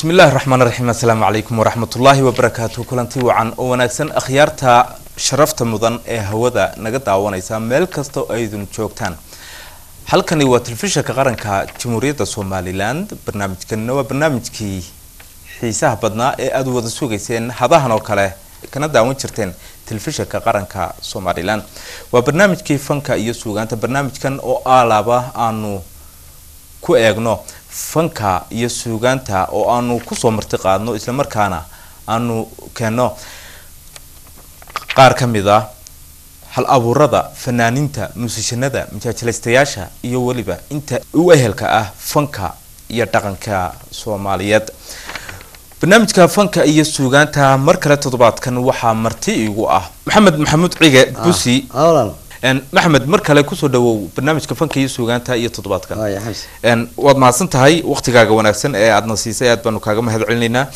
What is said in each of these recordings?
bismi illaahi raxmaan raxiim assalaamu calaykum waraxmatullaahi wabarakaatu kulanti wacan oo wanaagsan akhyaarta sharafta mudan ee hawada naga daawanaysa meel kasta oo aydun joogtaan halkani waa telefishinka qaranka jamhuuriyadda somalilan barnaamijkanina waa barnaamijkii xiisaha badnaa ee aada wada sugayseen hadahan oo kale kana daawan jirteen telefishinka qaranka somalilan waa barnaamijkii fanka iyo suugaanta barnaamijkan oo aalaaba aanu ku eegno fanka iyo suugaanta oo aanu kusoo marti qaadno islamarkaana aanu keenno qaar ka mid a hal abuurada fanaaniinta muusishanada majaajilaystayaasha iyo weliba inta u ehelka ah fanka iyo dhaqanka soomaaliyeed barnaamijka fanka iyo suugaanta mar kale toddobaadkan waxaa marti igu ah maxamed maxamuud cige busi maxamed mar kale kusoo dhawow barnaamijka fanka iyo suugaanta iyo toddobaadkan waad mahadsan tahay waktigaaga wanaagsan ee aadna siisay aad baanu kaaga mahad celinaynaa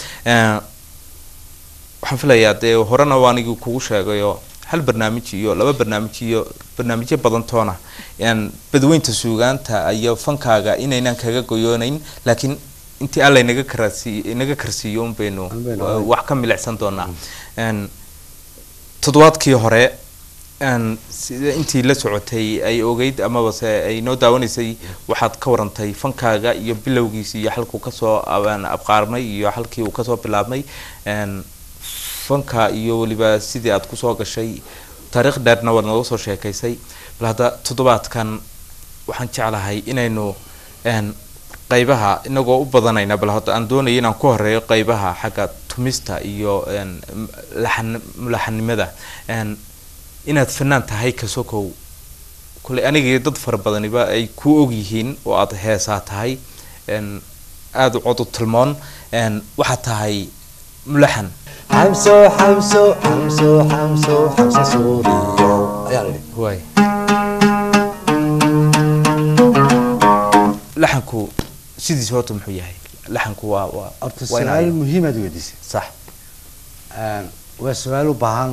waxaan filayaa dee horena waanigi kugu sheegayo hal barnaamij iyo laba barnaamij iyo barnaamijyo badantoona badweynta suugaanta iyo fankaaga inaynaan kaga goyoonayn laakiin intii alla inaga karasi inaga karsiiyo un baynu wax ka milicsan doonaa toddobaadkii hore sida intii la socotay ay ogeyd amabase ay noo daawanaysay waxaad ka warantay fankaaga iyo bilowgiisi iyo halkuu kasoo abqaarmay iyo halkii uu kasoo bilaabmay fanka iyo weliba sidii aad kusoo gashay taariikh dheerna waad nooga soo sheekaysay bal hadda toddobaadkan waxaan jeclahay inaynu qaybaha inagoo u badanayna bal hadda aan doonaya inaan ku horeeyo qaybaha xagga tumista iyo laxan mulaxanimada inaad fanaan tahay kasokow kule anigii dad fara badaniba ay ku og yihiin oo aada heesaa tahay aada u cod u tilmoon waxaad tahay mulaxan xamso xamso xamso xamso xamso suuriyo ayaa la yidhi waay laxanku sidiisa horta muxuu yahay laxanku waa waa horta waa inaa- su-aal muhiimaad weydiisay sax waa su-aal u baahan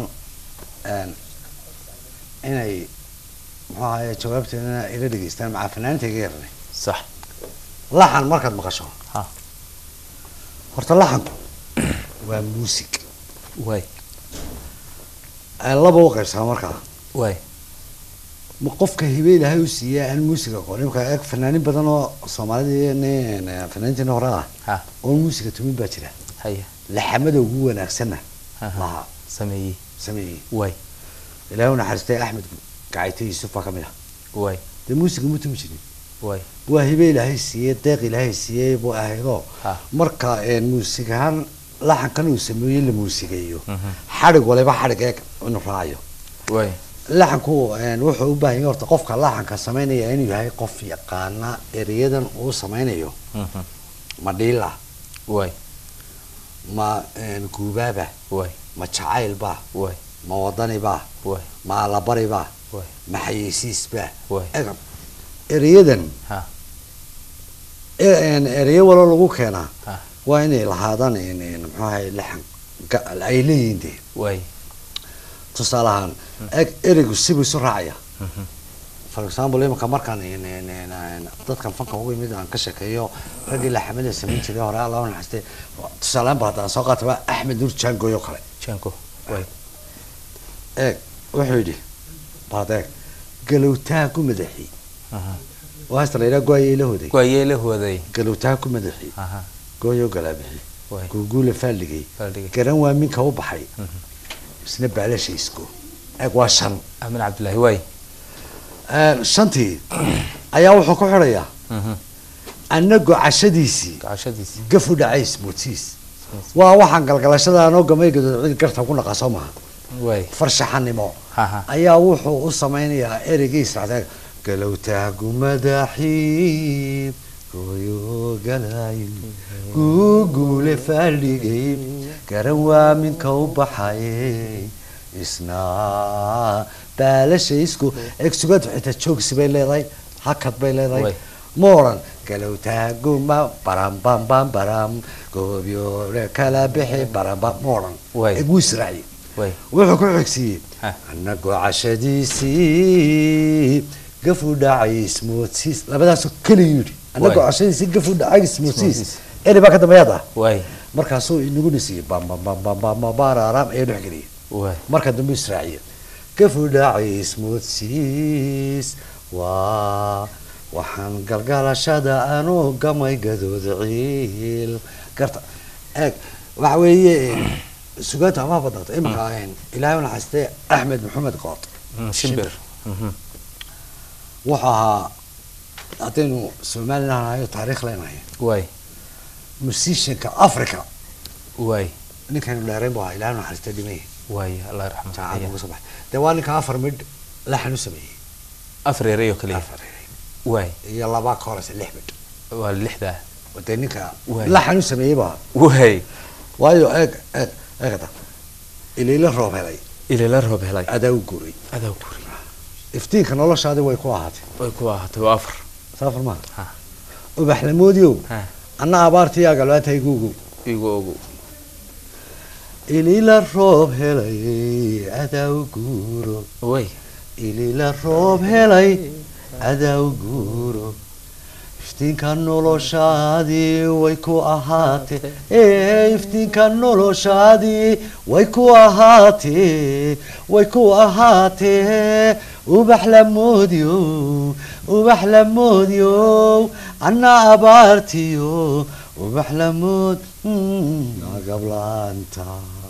inay muxuu ahaye jawaabteedana ila dhegeystaan macaa fanaaniinta iga yarnay sax laxan markaad maqasho ha horta laxanku waa muusig waay laba u qaybsama markaa waay ma qofka hibe ilaahay u siiya aan muusiga aqoon imka eeg fanaanin badan oo soomaalida nin fanaaniintiina hore ah ha oo muusiga tumin baa jira haya laxamada ugu wanaagsanna Aha. laha sameeyey sameeyey waay ilaahay u naxariistay axmed gacayte yuusuf baa ka mid ah waay dee muusiga ma tumi jirin waay waa hibe ilaahay siiyey deeq ilaahay siiyey buu ahaydoo Ha. marka muusig ahaan laxankan uu sameeyey la muusigeeyo Mhm. xadhig waliba xadhig eeg inuu raacayo waay laxanku een, wuxuu u baahan yahay horta qofka laxanka samaynaya inuu yahay qof yaqaana ereyadan uu sameynayo Mhm. ma dhiila waay ma een, guubaaba waay ma jacaylba waay ma wadaniba waay ma allabariba waay ma xayeysiisba Waay. Ega, ereyadan ha e- een, ereyo walo lagu keenaa ha waa inay lahaadaan een, een, muxuu ahay laxan ga- ay leeyihiin dee waay tusaale ahaan eg ereygu sibuu isu raacaya Mhm. for example imanka markaan een, een, een, een, dadkan fanka ugu yimid aan ka sheekeeyo raggii laxamada samayn jiray hore alla u naxariistay tusaalehaan ba haddaan soo qaataba axmed nur jaangoy oo kale janko waay eeg wuxuu yidhi baad eeg galowtaha ku madaxi aha oo hasta la yidhaha goayay la hoday waayee la hooday galowtaha ku madaxi aha gooyo galaabixi waay guuguula faalligay Faalligay. garan waa minka u baxay Mhm. isna baalasha isko eeg waa shan amin cabdullaahi waay Een, shantii ayaa wuxuu ku xidhayaa Mhm. anagoo cashadiisii gacashadiisi gafu dhacays moodsiis waa waxaan galgalashada anoo gamay gadood cid garta ku naqa soo maha waay farshaxanimo Aha. ayaa wuxuu u sameynayaa ereygii israacdeen galowtaagu madaxii gooyo galay guuguule faalligay garan waa minka u baxay isna baalasha isku egsugad xitaa joogsi bay leedahay hakad bay leedahay Way. ma odhan galowtaaguma baram bam bam baram goobyoole kala bixi baram bam ma odhan Way. eguu israaciye waay wuxuu ku xigsiiyey Ha. anagoo cashadiisii gafu dhacay ismoodsiis labadaasoo keliya yidhi anagoo Waay. cashadiisii gafu dhacay ismoodsiis Ismoodsiis. eri baa ka dambeeyaad ah waay markaasuu inagu nisiiyey bambambambambambararam ee dhex geliyay waay marka dambe israaciya kafudhacis moodsiis waa waxaan galgalashada anuu gamay gadood ciil garta eeg waxa weeye sugaanta amaha badnaato iminka ilaahay u naxariistay axmed maxamed qood Mm, shimbir Mhm. wuxuu ahaa haddaynu somalilan nahayo taariikh leenahay waay musicianka africa waay ninkaynu dheerayn bu ahaa ilaahay u naxariistay dhimay waay allah raxmat jaacad uga soo baxay dee waa ninka afar midh laxan u sameeyey afar ereyo kaliya afar waay iyo laba ka horeysa lix midh waa lixda dee ninka Waay. laxan u sameeyey baa waay waayo eeg eeg eegata iliila roob helay ilala roob helay adaa u guuray adaa guri iftiinka noloshaadi way ku ahaatay way ku ahaatay waa afar saafar maaha Ha. ubaxlamoodiyow Ha. anna abaartiyaa galbaatahay guugow igu ogu iliila roob helay adaa u guuro way iliila roob helay adaa u guuro iftiinka noloshaadii way ku ahaatee ee iftiinka noloshaadii way ku ahaatee way ku ahaatee ubax la moodiyo ubax la moodiyo anna abaartiyo ubax la mood gablaanta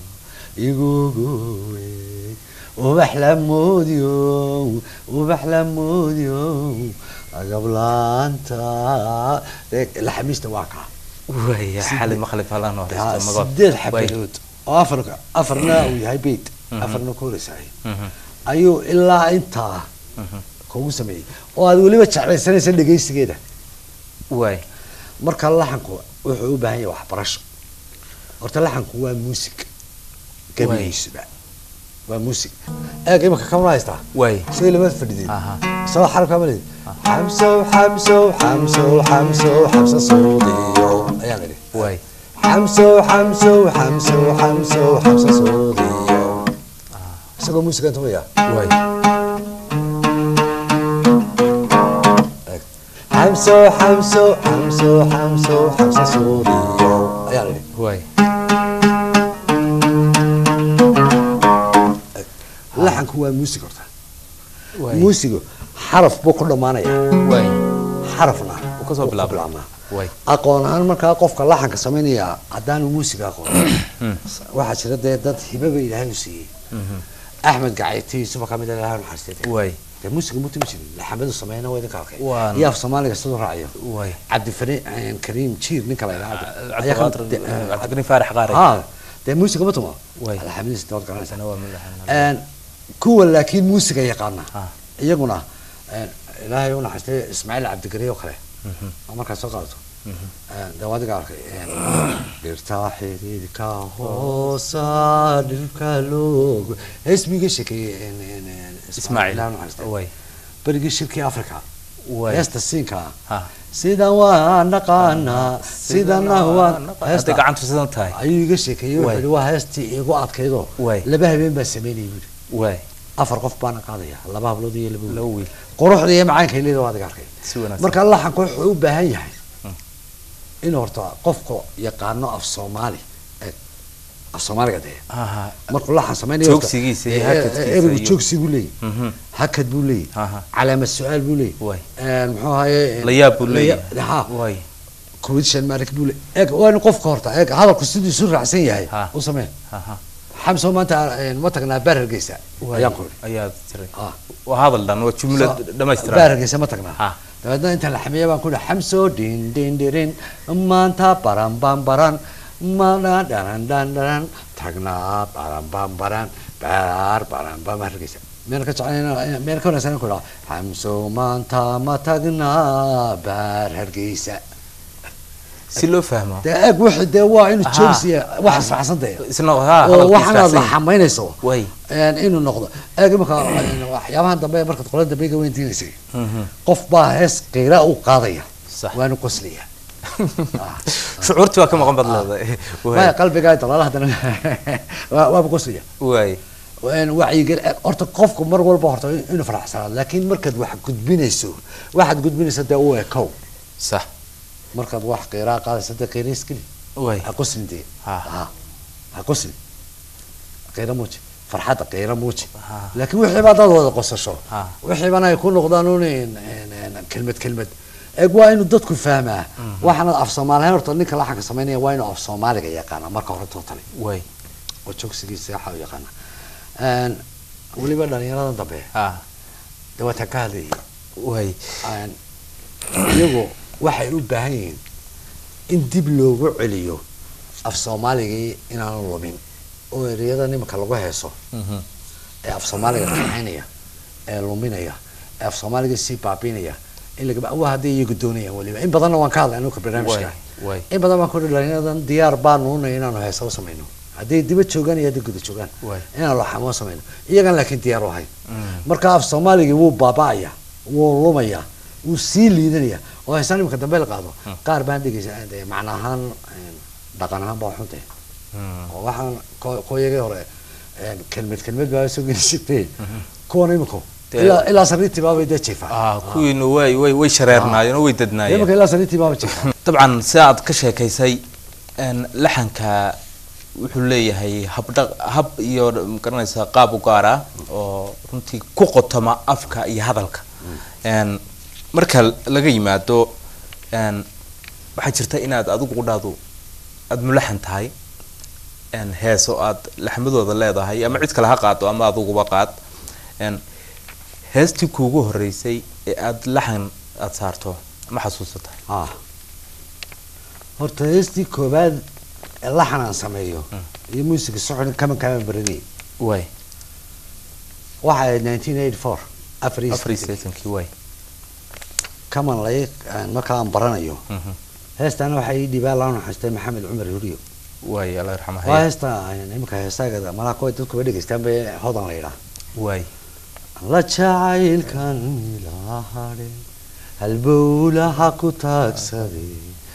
igugowe ubax la moodiyo ubax la moodiyo agablaanta laxamiista waa kaa waay xali maqlib halan oo haysto magood sideed Waay. xabadood oo afar afarna uu yahay beit Mhm. afarna ku horeysay Mhm. ayuu ilaa intaa Mhm. kugu sameeyey oo aad weliba jeclaysanaysa dhegaysigeeda waay marka laxanku wuxuu u baahan yahay waxbarasho horta laxanku waa music gabigiisuba waa music eeg imika kamala haystaa waay shay lama fadhidin aha soo xarabka malid xamsow xamsow xamsow xamsow xamsa suudiyo ayaan idhi waay xamsow xamsow xamsow xamsow xamsa suudiyo isagoo muusigan tumaya waay xamsow xamsow xamsow xamsow xamsa suudiyo ayaan idhi waay laxanku waa muusig horta waay muusigu xaraf buu ku dhammaanaya waay xarafna Wuu ka soo wuu ku bilaabmaa. bilaabmaa. waay aqoon ahaan markaa qofka laxanka samaynaya haddaanu muusiga aqoon waxaa jira dee dad hibaba ilaahay u siiyey Mhm. axmed gacaytiisuba kamid ah ilaahay naxariistay waay dee muusiga mutumi jirin laxamadu sameeyna waa idinka arkay Waan- iyo af soomaaliga siduu raacayo waay cabdifani kariim jiir ninka la yidhaha cabdiqaadir cabdiqani faarax qaari ha dee muusiga ma tumo Waay. alxamdilis dood garanaysa sana waa madaxan Een, kuwa laakiin muusiga yaqaana Ah. iyaguna een, ilaahay u naxariistay ismaaciil cabdigariy oo kale oo markaad soo qaadato Een, dee waa adiga arkay een, dhirta xidhiidhka hoosa dhirka loogo heesmiga sheekeeyey een, een, een, ismaaciil ilaahay u naxariistay. waay berigii shirkii africa waay heesta siinka ha sidan waa naqaanaa sidana waa hadday heesta gacantu sidan tahay ayuu iga sheekeeyey wuxuu Waay. yihi waa heestii igu adkaydoo Waay. laba habeen baa sameynayay buuri waay afar qof baana qaadaya laba hablood iyo laba laba wiil wiil quruxda iyo macaanka leeda waa adiga arkay si wanaagsan marka laxanku wuxuu u baahan yahay inuu horta qofka yaqaano af soomaali eh, af soomaaliga dee aha markuu laxan samaynayo horta, Joogsigiisa iyo eh, eh, hakadkiisa ereygu iyo- joogsi buu leeyahy Mhm. hakad buu leeyahy Aha. calaamad su-aal buu leeyahy Waay. Een, muxuu ahaye een, la yaab buu laya- leeyahay ha waay kuwitshan maarik buu leeyahy eeg waa in qofka horta eeg hadalku siduu isu raacsan yahay Ha. u samee aha xamso maanta een, ma tagnaa baar hargeysa waay ayaan ku idhi ayaa tiray Ah. waa hadal dhan waa jumla baar dhamaystiran hargeysa ma tagnaa Ha. dabeedna inta la xameeya baan ku idhi xamso dhin dhin dhirin maanta baran ban baran mana dharan dhan dharan tagnaa baran ban baran baar baran ban hargeysa meel ka jecel meel ka wanaagsan ku idhaa xamso maanta ma tagnaa baar hargeysa si loo fahmo dee eeg wuxuu dee waa inuu Aha. joogsiya wax israacsan dee isna ha oo waxaanaad la hadalkiisa xamaynayso way een, inuu noqdo eeg imika een, waxyaabahan dambe markaad qolada dambe ga weydiinaysay Mhm. qof baa hees qiira u qaadaya Sax. waanu qoslaya shucuurtii waa ka maqan bad leedahay maya waay qalbigaa dalaala haddana waa- waaba qoslaya waay Een, wacyigel eeg, horta qofku mar walba horta inuu faraxsanaado laakiin markaad wax gudbinayso waxaad gudbinaysa dee u ekow sax markaad wax qiiraa qaadaysa dee qiira iskeli way ha qoslin dee Ha. ha ha qoslin qiira muuji farxadda qiira muuji Ha. laakiin wixiiba haddaad wada qosasho Ha. wixiibana ay ku noqdaan un in- in- in- kelmad kelmad eeg waa inuu dadku fahmaa waxaana af soomaaliyan horta ninka laxanka samaynaya waa inuu af soomaaliga yaqaana marka hore tootale way oo joogsigiisa waxa u yaqaana Een, weliba dhalinyarada dambe ha dee waa taan ka hadlayay way Een, iyagu waxay u baahan yihiin in dib loogu celiyo af soomaaligii inaanu lumin oo ereyada nimanka lagu heeso Mhm. ee af soomaaliga qaxaynaya ee luminaya ee af soomaaliga sii baabinaya in laga waa hadday iyagu doonayaan weliba in badanna waan ka hadlay anuka barnaamijka way way in badan baan ku dhalinyaradan diyaar baanu unay inaanu heesa u samayno hadday diba joogaan iyo hadday guda joogaan way inaanu laxamo samayno iyagan laakiin diyaar u ahayn Mm. marka af soomaaligii wuu baaba'aya wuu lumaya wuu sii liidanaya oo heesaan imika dambe la qaado qaar baan dhegeysa dee macna ahaan een, dhaqan ahaan baa xunte Mm. oo waxaan ko- kooyagii hore een, kelmad kelmad baa soo geli jirtay kuwan iminku Dee- ilaa ilaa sariirtii baabay dee jiifaa ah kuwiinu way way way shareernaayeen oo way dadnaayeen imika ilaa sariirtii baaba jiifaa dabcan si aad ka sheekaysay een, laxanka wuxuu leeyahay habdhaq hab iyo magaranaysa qaab u gaar ah oo runtii ku qotoma afka iyo hadalka een, marka laga yimaado een, waxaa jirta inaad adigu qudhaadu aada mulaxan tahay een, heeso aad laxmadooda leedahay ama cid kale ha qaado ama adiguba qaad een, heestii kuugu horeysay ee aada laxan aada saarto ma xasuusata ah horta heestii koobaad ee laxan aan sameeyo iyo muusiga socon kaman kaman baranayay way waxa ahayd nineteen eighty four afar iyo afar iyo siddeetan. siddeetankii way kaman lay markaa aan baranayo Mhm. heestaana waxaa ii dhibaa laa naxariistay maxamed cumar huriyo way alla yarxama waa haya heesta aan imika heesaagada malaha kuwa dadkuba dhegeystaan bay hodan la yidhaha way la jacaylkan ilahadhe halbowlaha ku taagsaday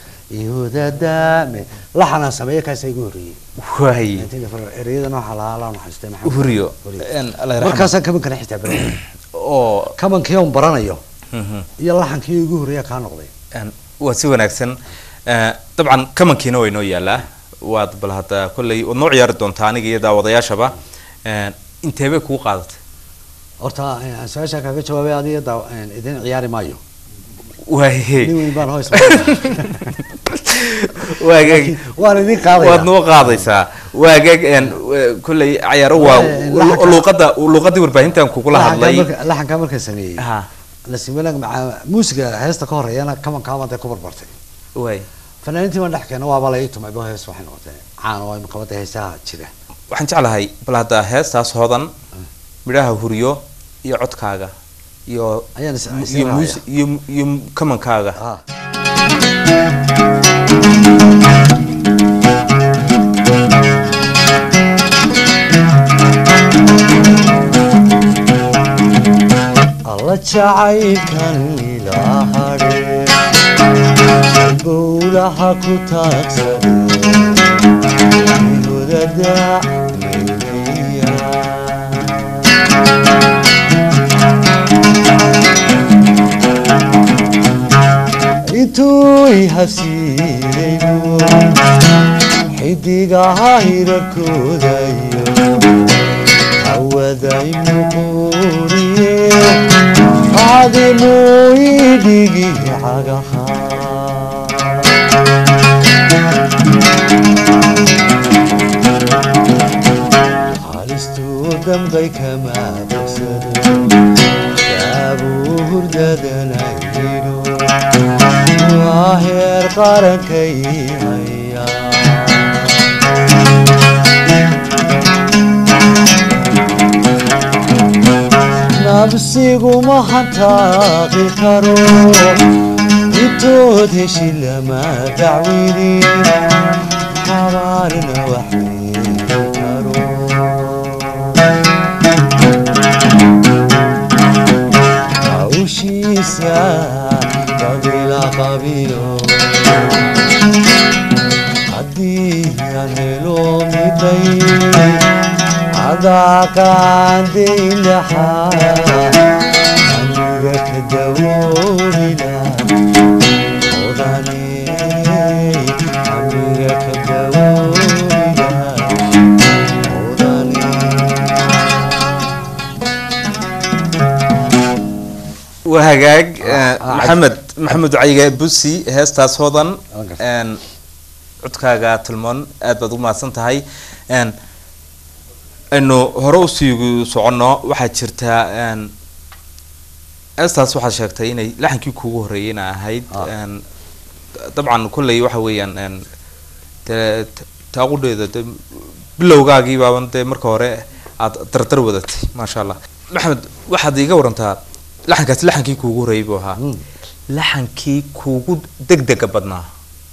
ihodadaame laxanaan sameeye kaasaa igu horreeyey way 1984 ereyadana waxaa lahaa laa naxariistay maxamed huriyo Huriyo. En, alla yarxama markaasaan kamankana xitaa baranay oo kamankii on baranayo mhm. iyo laxankii igu horreeya kaa noqday En, waa si wanaagsan Eh, dabcan kamankiina way noo yaalaa waad bal hadda kolley waad noo ciyaari doontaa aniga iyo daawadayaashaba En, intee bay kugu qaadatay horta aan su-aashaa kaaga jawaabay adiga daa- een, idin ciyaari maayo way nin weyn baan hoos waagaag waan idin qaadaya waad noo qaadaysaa waagaag en, w- kolley cayaaro waa Eh, laxanka- luuqada luuqadii warbaahintan kugula hadlay laxankaa markaan sameeyey ha nasimalag maca muusiga heesta ka horeeyana kamankaabaan dee ku barbartay way fanaaniintii baan dhex keena waaba la ii tumay bo hees waxay noqotay caan oo imika wadda heesaha jira waxaan jeclahay bal hadda heestaas hodan midhaha huriyo iyo codkaaga iyo Ayaan is- is iyo raacaya. muus- iyo iyo kamankaaga ah alla jacaylkan ilaa hadhe bowlaha ku taagsaday hudada meydaya intuu i hasiidaybu xidigaha hirarkoodayo hawaday muquuriye cadimuu idhigi cagaha halistuu dambay kama bogsado shaabuu hurdadanayno waa heer qarankay haya nabsigu ma hantaaqi karo intood heshi lama dacwini xabaarna waxyeeli karo hawshiisa qabila qabilo haddii aan helo miday cadaaqaandaynaxa aniga ka dawoolina odane waa hagaag Ah, ah, maxamed maxamed cayga busi heestaas hodan Waan gartay. een, codkaaga tilmoon aad baad u mahadsan tahay een, aynu hore usii soconno waxaa jirta een, heestaas waxaad sheegtay inay laxankii kuugu horreeyeyna ahayd Ah. een, dabcan kolley waxa weeyaan een, dee t- taaqudheeda de bilowgaagii baaban dee marka hore aad dardar wadatay maasha allah maxamed waxaad iiga warantaa laxankaasi laxankii kuugu horreeyey buu ahaa Mm. laxankii kuugu degdega badnaa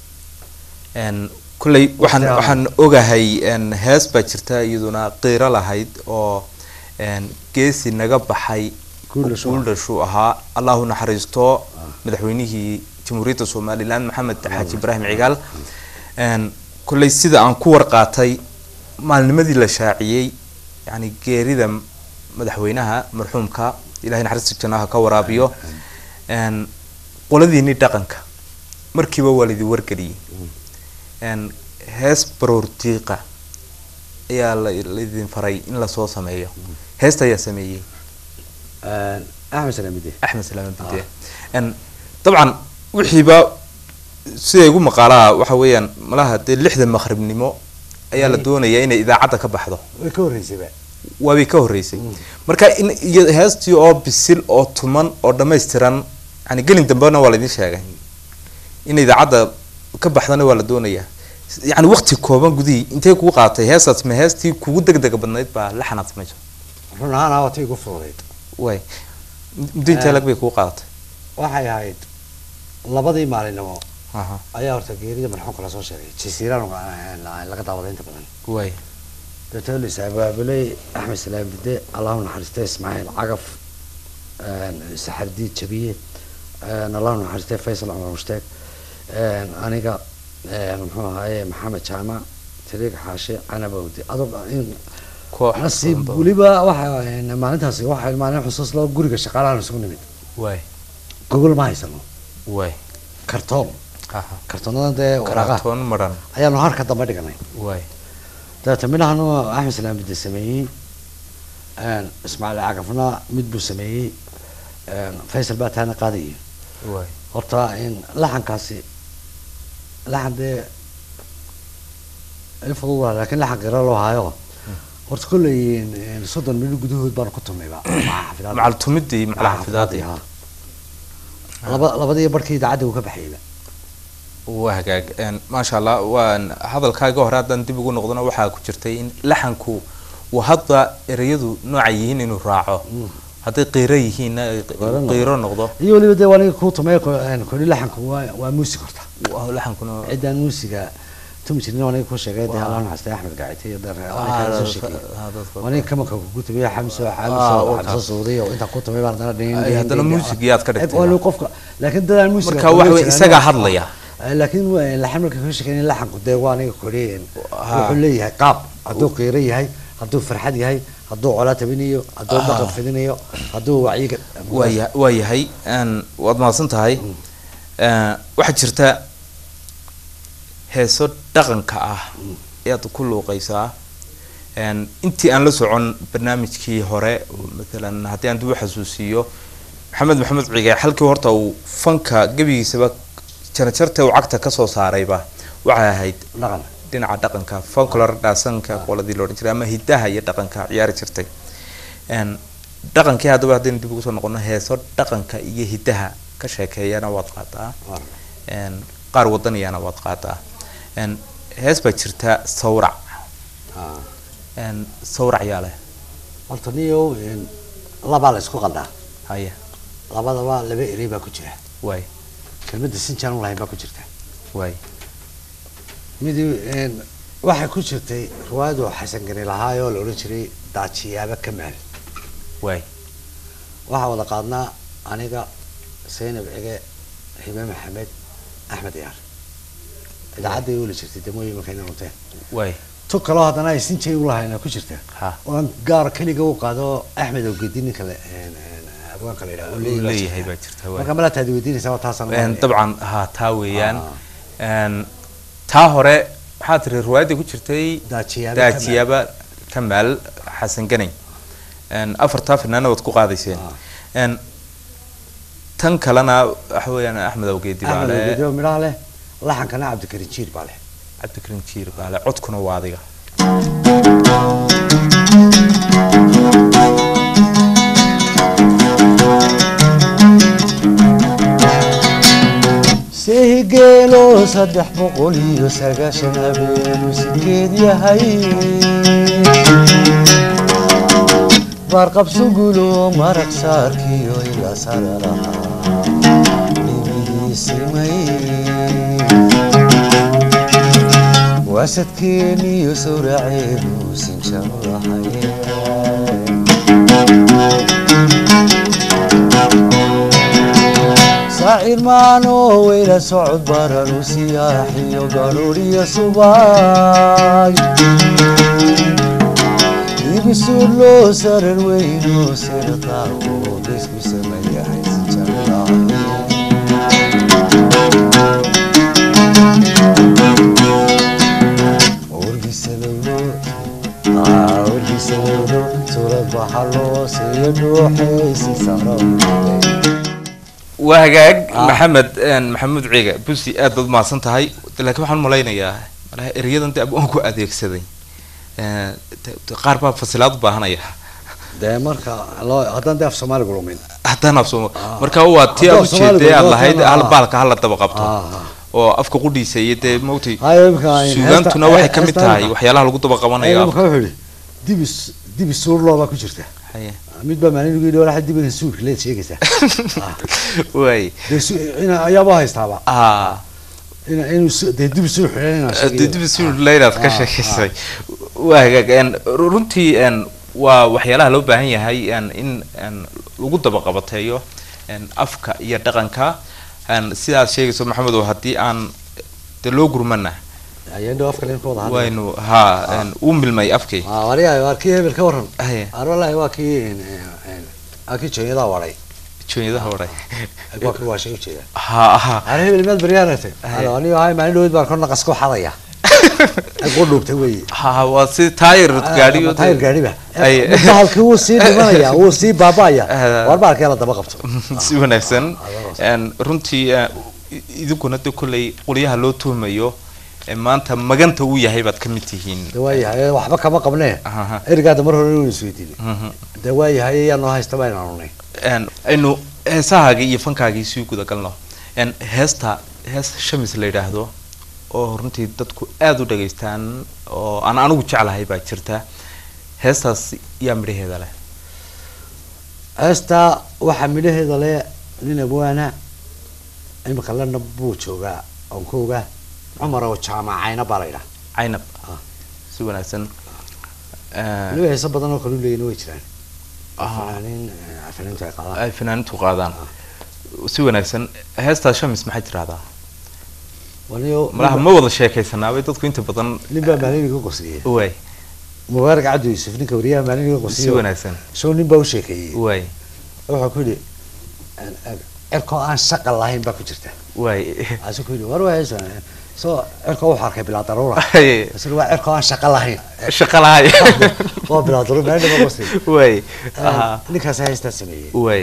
een kolley waxaan Waqti waxaan ogahay een hees baa jirta iyaduna qiiro lahayd oo een geesi naga baxay Guuldhashu ah. guuldhashu ahaa allahu naxariisto madaxweynihii jamhuuriyadda somaliland maxamed xaaji ibraahim cigaal een kolley sida aan ku warqaatay maalnimadii la shaaciyey yani geerida madaxweynaha marxuumka ilahay naxariista jannaha ka waraabiyo een qoladiinii dhaqanka markiiba waa laidin wargeliyey een hees baroor diiqa ayaa la laidin faray in lasoo sameeyo heesta ayaa sameeyey Een, axmed salaamide axmed salaame bide n dabcan wixiiba sida igu maqaalaha waxa weeyaan malaha dee lixda maqribnimo ayaa la Mm. doonayaa inay idaacadda ka baxdo way ka horreysayba waabay ka horreysay marka in iyo heestii oo bisil oo tuman oo dhammaystiran yani gelin dambena waa laidin sheegay in idaacadda ka baxdana waa la doonayaa yani waqti kooban gudihii intay kugu qaatay heestaas ma heestii kugu degdega badnayd baa la xanaad samayso run ahaan aa wata igu fududayd way muddo intee lag bay kugu qaadatay waxay ahayd labadii maalinimo aha ayaa horta geerida marxuumka lasoo sheegay jasiiraan laga daawaday inta badan way dabeetana la isabaabulay axmed salaam bide allahu naxariistay ismaaciil cagaf saxardiid jabiye allahu naxariistay faysal cumar mushtaag aniga muxuu ahaaye maxamed jaamac tariiq xaashe canabowdi adog in koox nasiib weliba waxa maalintaasi waxa maalin xusuus loo guriga shaqaalahan isugu nimid way gogol ma haysano way kartoon aha kartoonadan dee waraqaha karatoon maran ayaanu harka dambe dhiganay way dabeeta midhahan axmed salaam bide sameeyey ismaaciil cagafna mid buu sameeyey faysal baa taana qaadayay way horta in laxankaasi laxan dee ilfudud waa laakiin laxan qira loo hayo horta kolley soddon minut gudahood baanu ku tumnayba maca xafidaad macal tumidii macal xafidaadii ha laba labadii barkii idaacadda uu ka baxayba waa hagaag een, maasha allah waan hadalkaaga hore haddaan dib ugu noqdona waxaa ku jirtay in laxanku uu hadda ereyadu nooca yihiin inuu raaco hadday qiiro yihiinna ay qi- Qiiro noqdo. qiiro noqdo iyo weliba dee waaniga kuu tumay koli laxanku waa waa muusig horta waa laxankuna ciddaan muusiga tumi jirin waaniga kuu sheegay dee allah naxariistay axmed gaacite iyo dee waaniga kala soo sheegay waaniga kamanka kugu tumay xamso Ah, xamso waa xamso suudiy oo intaa ku tumay baan haddana dhiin Ay, dhiin haddana dhiin- muusig yaad ka dhigtay. Waa qofka laakiin dadaan muusiga Marka waxa weeye isagaa hadlaya. laakiin waa- laxan marka ka sheekeyn laxanku dee waa aniga kori Ha. wuxuu leeyahay qaab hadduu qiiro yahay hadduu farxad yahay hadduu colaa tabinayo hadduu Ah. dhaqan fidinayo hadduu wacyiga waaya waa yahay een, waad mahadsan tahay Een, waxaa jirta heeso dhaqanka ah ayaad ku luuqaysaa Een, intii aan la socon barnaamijkii hore maalan haddii aan dib u xasuusiiyo maxamed maxamed cige halkii horta uu fanka gebigiisaba jarjarta uu cagta kasoo saarayba waxay ahayd dhaqan dhinaca dhaqanka folklore dhaasanka qoladii la odhan jiray ama hidaha iyo dhaqanka ciyaari jirtay Een, dhaqankii haddaba haddaynu dib ugu soo noqono heeso dhaqanka iyo hidaha ka sheekeeyana waad qaataa Een, qaar wadaniyana waad qaataa Een, hees baa jirta sawrac Ah. Een, sawrac yaa leh horta niyow labaa la isku qaldaa haya labadaba laba erey baa ku jira waay kelmadda sinjaan u lahayn baa ku jirta waay midi waxay ku jirtay riwaayadu xasan gani lahaay oo la odhan jiray daajiyaaba kamaal waay waxaa wada qaadnaa aniga zaynab cige hibe maxamed axmed yaar idaacadday ula jirtay damooyin markayna runteen waay tu kaloo haddana ay sinjay u lahayn ku jirta ha oo aan gaar keliga u qaado axmed ogedi ninka le abwaanka la yidhaha uu uu baa leeyahay jirta. baa jirta waay marka malaa taadi weydiinaysaa waa taasaan Een, u dabcan ha taa weeyaan Ah. Een, taa hore waxaa tiri riwaayadda ku jirtay Daajiyaaba daajiyaaba kamaal xasan ganay Een, afartaa finaana waad ku qaadayseen Ah. Een, tan kalena waxa weeyaan axmed awgeedi axmed baale ogedio midhaha leh laxankana cabdikarin jiir baa leh cabdikarim jiir baale codkuna waa adiga sehigeelo saddex boqol iyo sagaashan habeenu sideed yahay baarqabsugulo maraq saarkiyo ila sararaha dhibihiisimay waasadkeeniyo sawraceedu sinjarahay saacir maano weyla socod baranu siyaaxiyo garuuriyo subay ibisuur loo sarar weyno sirqaaqo laysku sameeyahay sinjarahay wargisadowlo aa wargisadowlo suurad baxa loo siiyo dhuuxaysi sarawday waa hagaag Ah. maxamed een, maxamuud ciiga busi aad baad umahadsan tahay laakiin waxaan malaynayaa malaha erayadan de aan ku adeegsaday Ee, de- de qaar baa fasilaad u baahanaya dee marka loo haddaan dee af soomaaliga lumin haddaan afsoomo Ah. marka waa tii aad Haddaan Soomaaliga ujeeday aad loo lahayd keeno, hal ah. baalka hala daba qabto Ah. oo afka qudhiisa iyo dee mawti hayo imika suugaantuna waxay ka mid tahay waxyaalaha lagu daba qabanayo imika wuxuu yihi dibis dibi suurloo baa ku jirta Haye. mid baa maalin ugu yidhi walaxa dibiga suurka leed sheegaysaa Ah. waay dee su- ina ayaaba haystaaba ah ina inuu su- dee dibi suur xidhan inaan sheegayo. dib suuleynaad ka Ah, sheekaysay waa hagaag een, ru- runtii een, waa waxyaalaha loo baahan yahay een, in een, lagu daba qabateeyo een, afka iyo dhaqanka een, sidaad sheegayso maxamed oo haddii aan de loo gurmana ayaan dhow afka leen ka wada hadlay waynu ha een, u milmay afkii ah waliyahay waa kii hebel ka waran Haye. ar walahi waa kii een, een, waa kii jooyadaa waray joonyadaha waray waa kii waashay ujeeda ha ha ar hebel meed baryaanatay Haye. alo anigo hay maalin dhowed baan kor naqas ku xadaya ay ku dhuubtay weeye ha waa si taayir gaadhiyo taayir gaadhiba Haye. bahalkii wuu sii dhimanaya wuu sii baaba'aya Ah. war bahalkii la daba qabto si wanaagsan Ah, een, runtii eh, i- idinkuna de kolley qolyaha loo tuhmayo ee maanta maganta uu yahay baad ka mid tihiin de waayahay waxba kama qabnee Aha. erigaada mar hore inuu isweydiinay Mhm. de waayahay ayaa noo haysta baan anunay Een, aynu heesahaagii iyo fankaagii sii guda galno een, heesta hees shamis la yidhaahdo oo runtii dadku aada u dhageystaan oo aan anigu jeclahay baa jirta heestaas yaa midhaheeda leh heesta waxaa midhaheeda le nin abwaana imika lana buu joogaa oon ka ogaa cumar oo jaamacayna baa la yidhaha caynab Ah. si wanaagsan waliba heeso badan oo kale u leeyina way jiraan Ah. fanaaniin eh, fanaaniintu ay qaadaan ay fanaaniintu qaadaan si wanaagsan heestaa shamis maxay tirahdaa waniyo malaha ma wada sheekaysanaabay dadku inta badan nin baa maalin iga qosliye waay mubaarak cabdi yuusuf ninka wariyaha maalin iga si qosliye wanaagsan show nin baa u sheekeeyey waay wuxuu ku yidhi cirkoo aan shaqa lahayn baa ku jirta waay asu ku yidhi war waa hees soo cirkoo wuxuu arkay bilaa daruura Haye. asu waa cirkoo aan shaqa lahayn shaqa lahay waa bilaa daruura maalin iga qosliye waay aha ninkaas heestaa sameeyey waay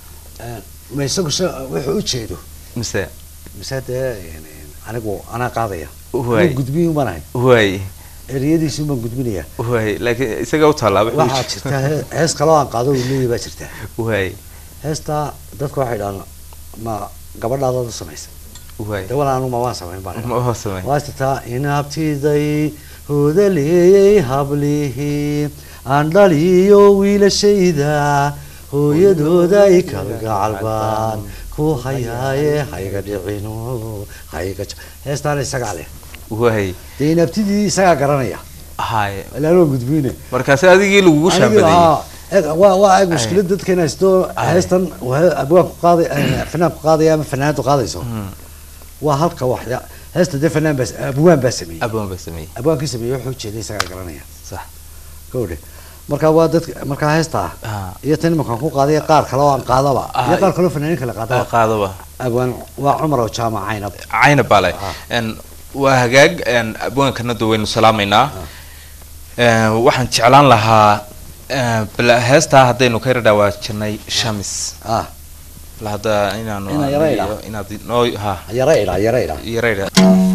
ma isagu sha- wuxuu u jeedo mise mise dee anigu anaa qaadaya Waay. Anigu gudbiyin ubanahay waay eriyadiisu baan gudbinaya waay laakiin isaga u taallaa wuxuu waxaa jirta he- hees kaloo aan qaado uu leeyahay baa jirta waay heestaa dadka waxay dhahaan ma gabadhaadaad u samaysa waay de wala anu ma waan samayn baan ma waa samay waa jirtaa inaabtiday hoodaleeyey hablihii aan dhaliyo wiilashayda hooyadooda i kalgacalbaan ku hayaaye hayga dhicino hayga ja- heestaana isagaa leh waay dee inaabtidii isagaa garanaya hay ilaanoo gudbiyne markaasi adigii lagugu shaambadayey waa waa eg mushkilad dadka inay haysto heestan waa abwaanku qaaday eh, fanaanku qaadaya ama fanaanadu qaadayso waa halka waxya heesta dee fanaan baa abwaan baa sameeyey abaan baa sameeyey abwaankii sameeyey wuxuu jeeday isagaa garanaya sax gawdhe marka waa dadka markaa heesta Ah. iyo tan imankaan ku qaadaya qaar kale oo aan qaadaba Ah, iyo qaar kale oo fanaanin kale oo qaadaba qaadaba abwaan waa cumar oo jaamac caynab cayna baa leh Ah. Een, waa hagaag een, abwaankana da waynu salaamaynaa Een, waxaan jeclaan lahaa een, bal heestaa haddaynu ka yara dhawaajinay shamis ah la hadda inaanu Inaan yara aniga idhaa. iyo inaad noo ha yara idhaa yara idhaa yarayda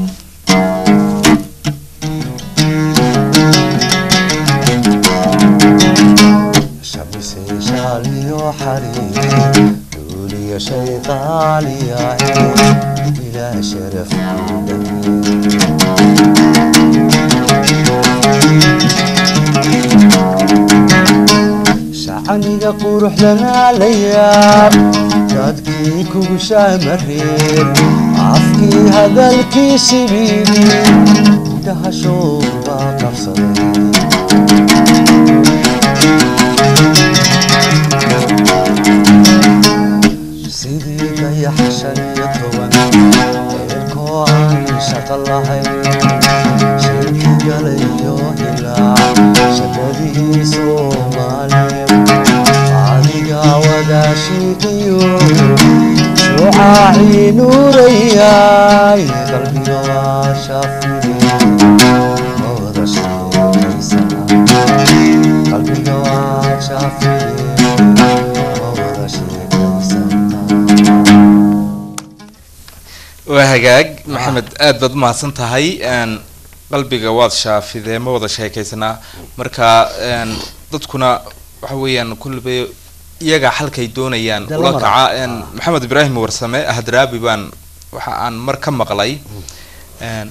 شمسي شالي وحريري دولي شي غالي إلى شرف شعنيga qurux dhalaalaya dadkii kugu shaamareen afkii hadalkii sibiili dahashood baa qabsaday sidii dayax shan iyo toban eerkoo aan shaqo lahayn shirki galayo hilaac shaqadii soomaaliya adiga wadaashiiqiyo shucaacii nuurayay qalbiga waa shafide wada sheekaysana qalbiga waa shafide wada sheekaysana waa hagaag maxamed aad baad umahadsan tahay n qalbiga waad shaafidee ma wada sheekaysanaa marka n dadkuna waxa weeyaan kulliba iyaga halkay doonayaan Dee ula la kaca mara. n maxamed ibraahim warsame hadraabi baan waxa aan mar ka maqlay n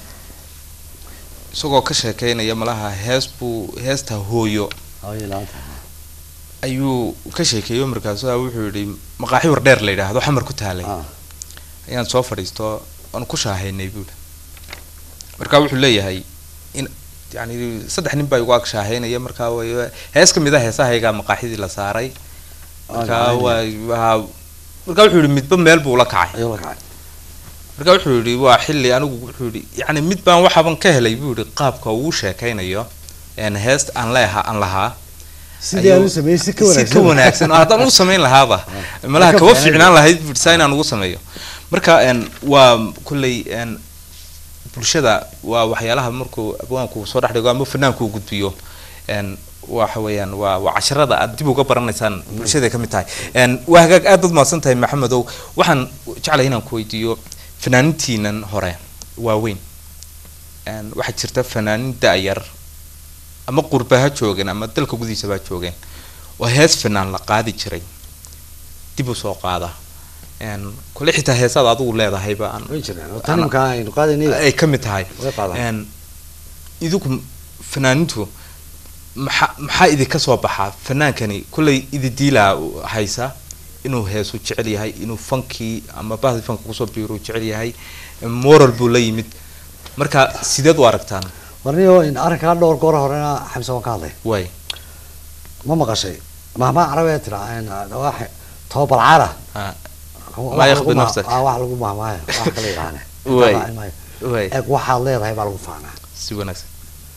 isagoo ka sheekeynaya malaha hees buu heesta hooyo Ay, laanta. ayuu ka sheekeeyo markaasu wuxuu yihi maqaaxi war dheer la yidhaahdo xamar ku taalay Ah, ayaan soo fadhiisto aan ku shaahaynay buuli marka wuxuu leeyahay in yani saddex nin baa igu ag shaahaynaya markaa way hees ka mid a heesahaygaa maqaaxidii la saaray markaa waa waa marka wuxuu yihi midba meel buu la kacay ayuu la kacay marka wuxuu yihi waa xilli anigu wuxuu yihi yani mid baan waxaaban ka helay buu yihi qaabka uu sheekaynayo een heest aan leeha aan lahaa sidii aan u sameeyey si ka si wanaagsan ka wanaagsan oo haddaan u samayn lahaaba malaha Ka kaba fiicnaan fiicnaan lahayd bidsaa inaan ugu sameeyo marka n waa kulley n bulshada waa waxyaalaha markuu abwaanku soo dhex dhigo ama fanaanku uu gudbiyo n waxa weeyaan waa waa casharada aad dib uga baranaysaan bulshaday ka mid tahay n waa hagaag aad baad mahadsan tahay maxamedow waxaan jeclay inaan ku weydiiyo fanaanintiinan hore waaweyn n waxaa jirta fanaanin da-yar ama qurba ha joogeen ama dalka gudihiisaba ha joogeen oo hees fanaan la qaadi jiray dib u soo qaada n kule xitaa heesaad adigu leedahayba aan way jiraan oo tan imka aynu qaadaynay ay ka mid tahay way qaadaan n idinku fanaanintu maxaa maxaa idinka soo baxaa fanaankani kulley ididiilaa haysa inuu heesu jecel yahay inuu fankii ama bahdi fanka kusoo biiruu jecel yahay moral buu la yimid marka sideed u aragtaan warniyo in arrinkaa dhowr goor horena xamse waan ka hadlay way ma maqashay mahmaa carabiga tira wax tobalcaara ha wax Ma yakhbi lagu ma- nafsak. ah, wax lagu mahmaayo wax kala yidhaahne Way. Intaa raacin maayo. way eeg waxaad leedahay baa lagu faanaa si wanaagsan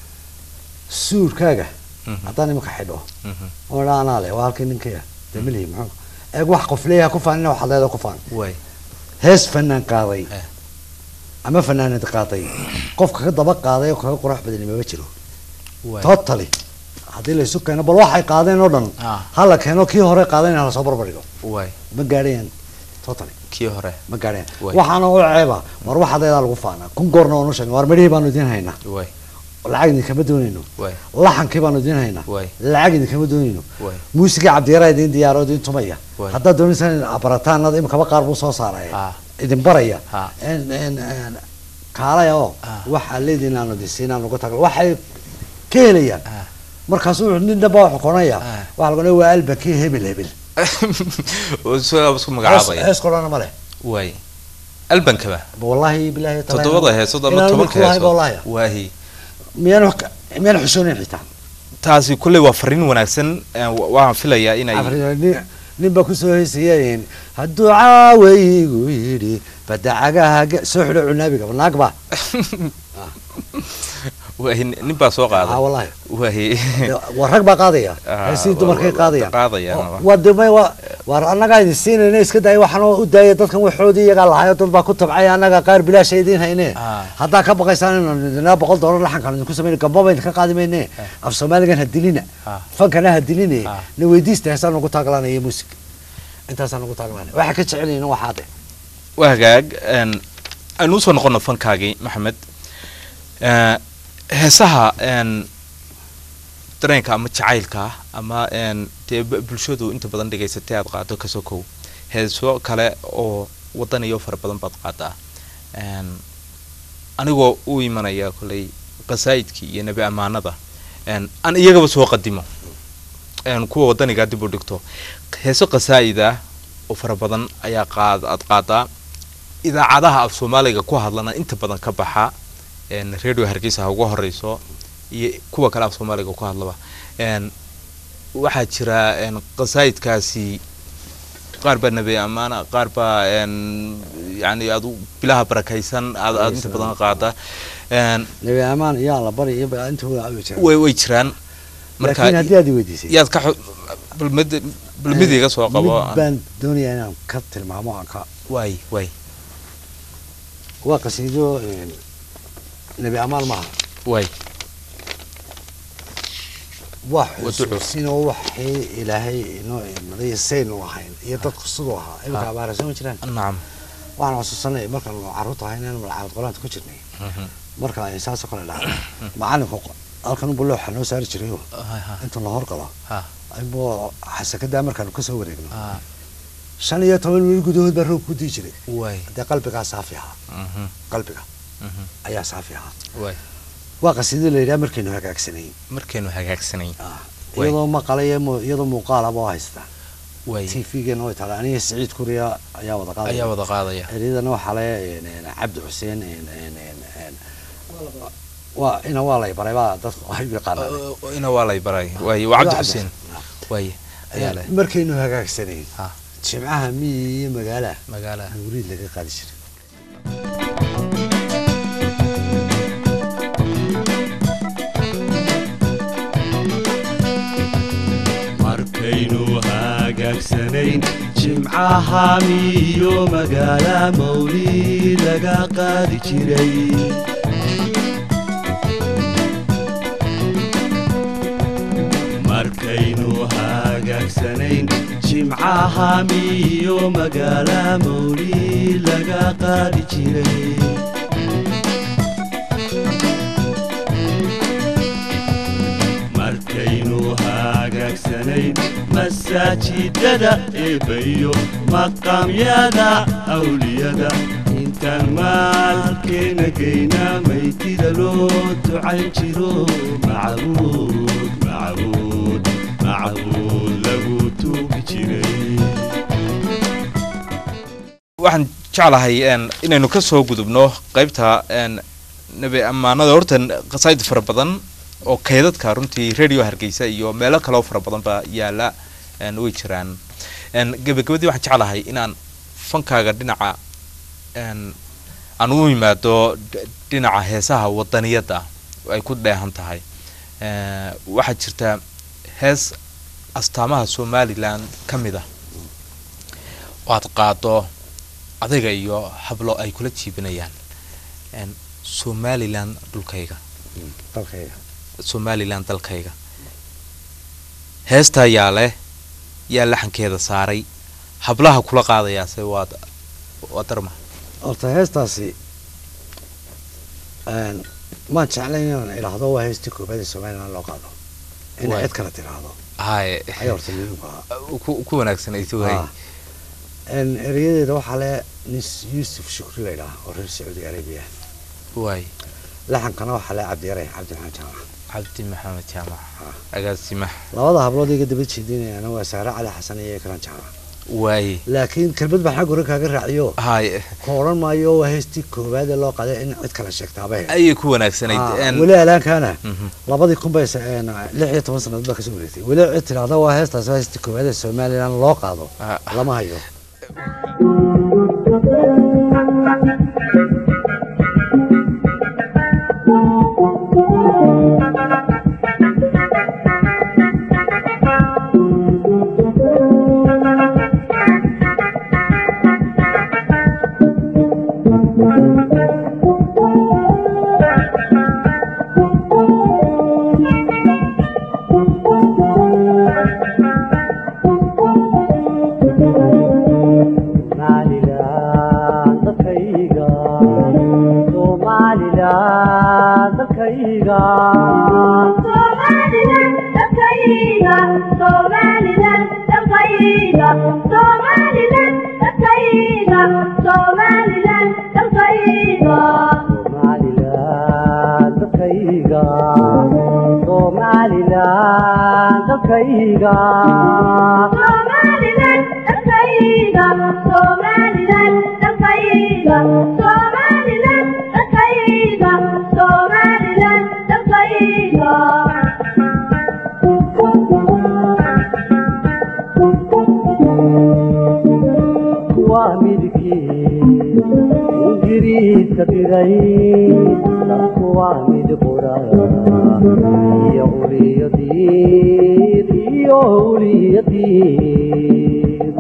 suurkaaga Mhm, haddaan imika xidho mhm. oo dhaa anaa leh waa halkii ninkaya dee milihi muxuu eeg wax qof leeyahay ku faanina waxaad leedahay ku faan way hees fanaan qaaday Eh. ama fanaanad qaaday qofka ka daba qaaday oo kaga qurux badani mama jiro way totally haddii la isu keeno bal waxay qaadeen oo dhan Ah. hala keeno kii hore qaadeen hala soo barbardhigo way ma gaadhayaan totally kii hore ma gaadhayaan Way. waxaana u ceeba war waxaad leedaa lagu faanaa kun goorna oonu sheegna war midhihii baanu idiin haynaa way lacag idinkama doonayno way laxankii baanu idiin haynaa Way. lacag idinkama doonayno way muusigii cabdiyaraa idiin diyaaro idiin tumaya Way. haddaad doonaysaan in barataanada imikaba qaar buu soo saaraya Ah. idin baraya Ah. En- en- en- kaalaya oo Ah. waxaa leediin aanu idinsiinaan uga tagal waxay ka helayaan Ah. markaasu wuxuu nin dhanba wuxuu konaya Ah. waxaa lagu waa albakii hebel hebel oo isagaa isku hees magacaabaya hees korana ma leh way albankaba wallahi bilahi taala toddobada heesood ama inaan tobanka midku lahayn baa wallahi heesood waahi miyaan wax ka- miyaan xusoonayn xitaa taasi kulley waa fariin wanaagsan eh, wa- waxaan filayaa inay Afrika, nin- nin baa kusoo heysayeen hadduu caawaygu yidhi badacagaha ge- soo xidho cunaabiga naag ba waahi nin baa soo ah qaada wallahi waahi waa rag baa qaadaya Ah, heesii wa- dumarkay wa- qaadayaan qaadayaan, Oo, wa. waa dimay waa waar annagaa idin siinayna iska daaya waxaan u daaya dadkan waxoodii iyagaa lahayo dad baa ku tabcay annaga qaar bilaasha idiin hayne Ah. haddaa ka baqaysaan inaan idinaa boqol doolar laxankaan idinku samayna gambaba idinka qaadi mayne af soomaaligan ha dilina Ah. fankana ha diline Ah. na weydiista heesaan ugu taaglanaya muusig intaasaan ugu taaglaana waxa ka jecelyihin waxaa de waa hagaag een, aynu usoo noqono fankaagii maxamed Eh, heesaha een, dareenka ama jacaylka ah ama een, dee bu- bulshadu inta badan dhegaysatay aad qaado kasoo kow heeso kale oo wadan iyo fara badan baad qaadaa Een, anigoo u imanaya koley qasaa'idkii iyo nebi ammaanada een, aan iyagaba soo qadimo een, kuwa wadanigaa dib u dhigto heeso qasaa'id ah oo fara badan ayaa qaad aad qaadaa idaacadaha af soomaaliga ku hadlana inta badan ka baxa een, radio hargeysa ha ugu horeyso iyo kuwa kale af soomaaliga ku hadlaba een, waxaa jira een, qasaa'idkaasi qaar baa nebi ammaana qaar baa een, yani aad u- bilaha barakaysan aad aad inta badan qaada een, nebi amaan iyaa la bari iyo ba- intooda ayu jira way way jiraan laakiin haddii aad i weydiisay yaad ka xu- bal mid bal mid iga soo qabo mid baan doonayaa inaan ka tilmaamo aan ka waay waay waa qasiido een, nebi amaan maaha waay waa Waa duco. xusuusinoo waxay ilaahay inoo imaday saynu ahayn iyo dadku siduu ahaa iminka Ah. abaaraysan ma jiraan nacam waxaan xusuusanay markaan carruurta ahayn inaan malcaamad qolaanta ku jirnay Mhm. marka ay saasoo kale dhacday macalinku qo- halkan unba looxa noo saari jiray oo Ha, ha, inta la horgalo ha, aybo xasakadaa markaanu kasoo wareegno ha. shan iyo toban mil gudahood baa roog ku dii jiray waay dee qalbigaa saafi ahaa Mhm, qalbiga mhm. ayaa saafi ahaa waay waa qasiido la yidhaha markaynu hagaagsanayn markaynu hagaagsanayn Ah, Waay. iyadoo maqala iyo mu- iyadoo muuqaalaba oo haystaa waay tvgeena way taala aniga siciid kuriya ayaa wada qaadaya ayaa wada qaadaya eryadana waxaa le een, een, cabdi xuseen een, een, een, een, waa ina waa lay baray baa dadku ay u yaqaanaan Uh, ina waa lay baray waay waa cabdi xuseen waay ayaa leh markaynu hagaagsanayn ha jimcaha miyi iyo magaalaha magaala nuuriid laga qaadi jiray markaynu hagaagsanayn jimcaha miyo magaala mawlid laga qaadi jiray markaynu hagaagsanayn jimcaha miyo magaala mawlid laga qaadi jiray markaynu hagaagsanayn masaajidada eebbayo maqaamyada awliyada intaan maalkeena geyna maytida loo ducayn jiro macbuud macbuud macbuud lagu tuugi jiray waxaan jeclahay een, inaynu ka soo gudubno qaybta een, nebi ammaanada horta qasaa'id fara badan oo kaydadka runtii radio hargeysa iyo meelo kaleo fara badan baa yaala een, way jiraan een, gebagabadii waxaan jeclahay inaan fankaaga dhinaca een, aan u yimaado d- dhinaca heesaha wadaniyadda ay ku dheehan tahay Eh, waxaa jirta hees astaamaha somalilan ka mid ah oo aad qaado adiga iyo hablo ay kula jiibinayaan Een, somalilan dhulkayga dalkayga somalilan dalkayga heestaa yaa leh yaa laxankeeda saaray hablaha kula qaadayaase waa waa darma horta heestaasi een, maan jeclayn inaan idhaahdo waa heestii koobaad ee somalilan loo qaado in Waay. cid kale tiraahdo haye ayaa horta muhiimku ahaa ku ku wanaagsanaysa waay Ah. Een, erayadeeda waxaa le nin yuusuf shukri la yidhaha oo reer sacuudi arabiya waay laxankana waxaa le cabdiyare cabdi maxamed jaamac cabdi maxamed jaamac Ah. agaasimaha labada hablood iga daba jeedinayana waa saare cali xasan iyo ikran jaamac waay laakiin kelmad baan xag hore kaaga raaciyo haye ka odhan maayo waa heestii koowaad ee loo qaday in cid kale sheegtaaba he ayay ku wanaagsanayd Een, weli alaankaana mhm. labadii kun bay sa- een, lix iyo toban sannadood baa kasoo wareegtay weli cid tidhaahda waa heestaas waa heestii koowaad ee somalilan loo qaado Ah. lama hayo Thank you. Somaliland dalkayga Somaliland dalkayga Somaliland dadkayga Somaliland dadkayga Somaliland dalkayga Somaliland dalkayga Somaliland dalkayga Somaliland dalkayga waa midkii ingiriiska diray dadku waa mid qura iyo uliyadiid iyo uliyadiid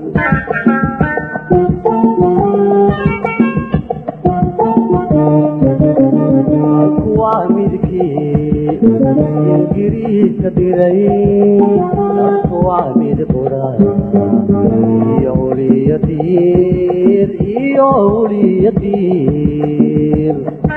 waa midkii ingiriiska diray dadku waa mid qura iyo uliyadiid iyo uliyadiid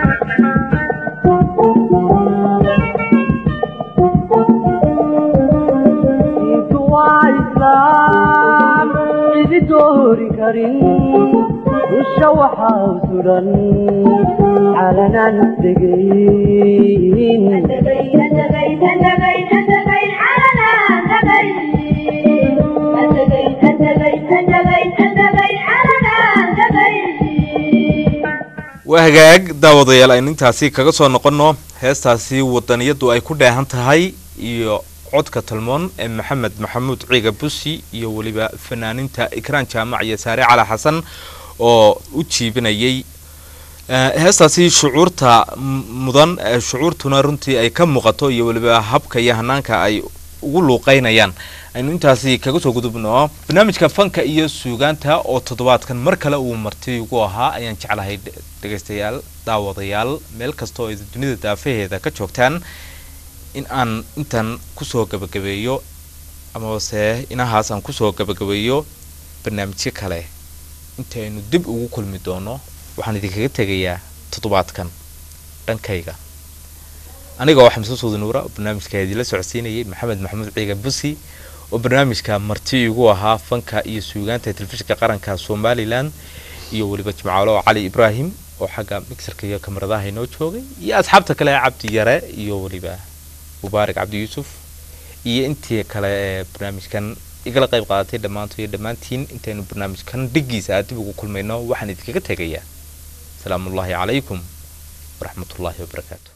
diintu waa islaam cidi doori karin dusha waxaa u sudan calanaan degayn أنتبين أنتبين أنتبين أنتبين علنا أنتبين أنتبين أنتبين أنتبين أنتبين علنا أنتبين waa hagaag daawadayaal aynu intaasi kaga soo noqono heestaasi wadaniyadu ay ku dheehan tahay iyo codka talmoon ee maxamed maxamuud ciiga busi iyo weliba fanaaninta ikraan jaamac iyo saare cali xasan oo u jiibinayay Eh, heestaasi shucuurta m- mudan eh, shucuurtuna runtii ay ka muuqato iyo weliba habka iyo hanaanka ay ugu luuqeynayaan aynu intaasi kaga soo gudubno barnaamijka fanka iyo suugaanta oo toddobaadkan mar kale uu marti ugu ahaa ayaan jeclahay dhe- dhegaystayaal daawadayaal meel kasta oo ay dunida daafaheeda ka joogtaan in aan intan kusoo gabagabeeyo amabase inahaas aan kusoo gabagabeeyo barnaamijyo kale inta aynu dib ugu kulmi doono waxaan idinkaga tegayaa toddobaadkan dhankayga aniga oo xamse suudi nuura oo barnaamijka idinla socodsiinayay maxamed maxamuud ciigan busi oo barnaamijka marti igu ahaa fanka iyo suugaanta ee telefishinka qaranka somalilan iyo weliba jimcaalo cali ibraahim oo xagga mixerka iyo kamaradaha inoo joogay iyo asxaabta kale cabdi yare iyo weliba mubaarak cabdi yuusuf iyo intii kale ee barnaamijkan igala qayb qaadatay dhammaantood iyo dhammaantiin intaynu barnaamijkan dhigiisa dib ugu kulmayno waxaan idinkaga tegayaa salaamu ullaahi calaykum waraxmat ullaahi wabarakaatu